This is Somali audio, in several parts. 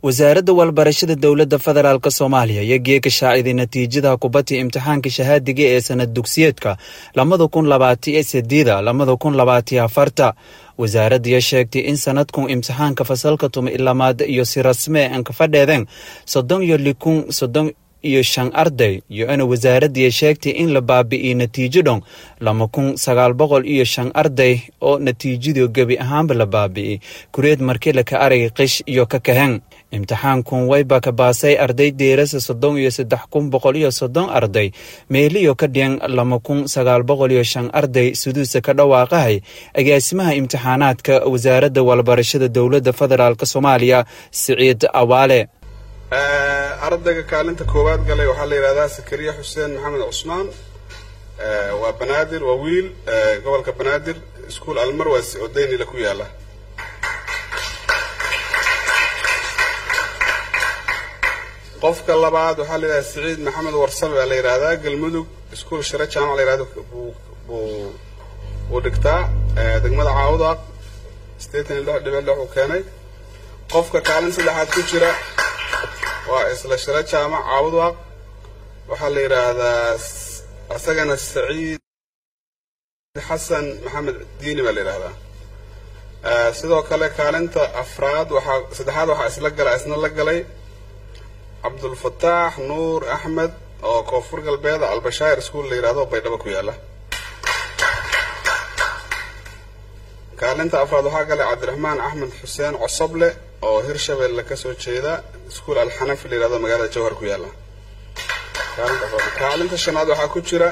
wasaaradda walbarashada dowladda federaalk soomaaliya iyo geeka shaaciday natiijada kubadii imtixaanka shahaadiga ee sanad dugsiyeedka labada kun labaatiyo sideeda labada kun labaatiyo afarta wasaaraddiya sheegtay in sanadkun imtixaanka fasalka tuma ilamaad iyo si rasmee aan ka fadheedeen soddon iyo likun soddon iyo shan arday iyo ina wasaaraddiya sheegtay in la baabi'iyey natiijo dhon laba kun sagaal boqol iyo shan arday oo natiijadu gebi ahaanba la baabi'iyey kureed markile ka aragay qish iyo ka kahen imtixaankun wayba ka baasay arday deerasa soddon iyo saddex kun boqol iyo soddon arday meeliyo ka dhiyan laba kun sagaal boqol iyo shan arday suduusa ka dhawaaqahay agaasimaha imtixaanaadka wasaaradda walbarashada dowladda federaalk soomaaliya siciid awaale ardayga kaalinta koowaad galay waxaa la yidhahdaa sakariya xuseen maxamed cusmaan waa banaadir waa wiil gobolka banaadir iskuol almarwas oo daynila ku yaala qofka labaad waxaa la yidhahdaa siciid maxamed warsame baa la yidhahdaa galmudug iskuol shire jaamac la yidhahdo buu uu dhigtaa degmada caawudaaq sideetan iyo lix dhibic lix uu keenay qofka kaalin saddexaad ku jira waa isla shiro jaamac caawudwaaq waxaa la yidhaahdaa isagana saciid xasan maxamed diini baa la yidhahdaa sidoo kale kaalinta afraad waxaa saddexaad waxaa isla gala isna la galay cabdulfataax nuur axmed oo koonfur galbeeda albashaayir iskuol la yidhahdo baydhabo ku yaala kaalinta afraad waxaa galay cabdiraxmaan axmed xuseen cosoble oo hirshabelle kasoo jeeda iskuol alxanafi la yihahdo magaalada jawhar ku yaala kaalinta shanaad waxaa ku jira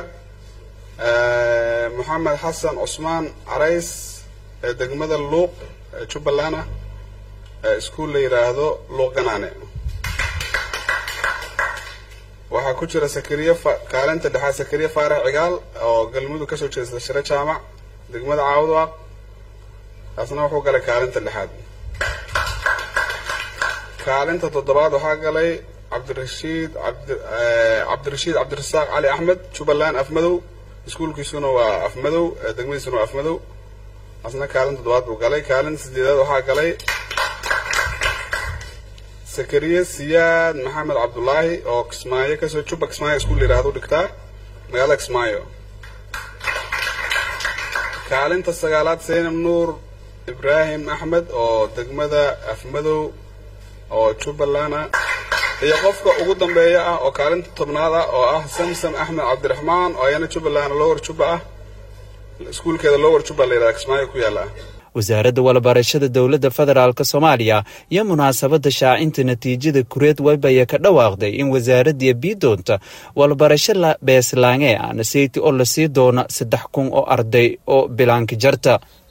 moxamed xasan cusmaan carays ee degmada luuq jubbaland ah iskuol la yidhaahdo luuq ganaane waxaa ku jira sakariye kaalinta dhexaad sakariye faarax cigaal oo galmudug kasoo jeesta shiro jaamac degmada caawudwaaq taasna wuxuu galay kaalinta dhexaad kaalinta toddobaad waxaa galay cabdirashiid cabdirashiid cabdirasaaq cali axmed jubbaland afmadow iskuolkiisuna waa afmadow degmadiisuna waa afmadow asna kaalin toddobaad buu galay kaalinta sideedaad waxaa galay sakariye siyaad maxamed cabdulaahi oo kismaayo kasoo jubba kismaayo iskuol la yihahdo dhigtaa magaalada kismaayo kaalinta sagaalaad saynab nuur ibraahim axmed oo degmada afmadow oo jubbaland ah iyo qofka ugu dambeeya ah oo kaalinta tobnaad ah oo ah samsam axmed cabdiraxmaan oo ayana jubbaland lower jubba ah iskuulkeeda lower jubba la yidhahda kismaayo ku yaala wasaaradda walbarashada dowladda federaalk soomaaliya iyo munaasabadda shaacinta natiijada kureed waybaya ka dhawaaqday in wasaaraddiya bii doonta walbarasho beeslaange ana seyti oo lasii doona saddex kun oo arday oo bilaanka jarta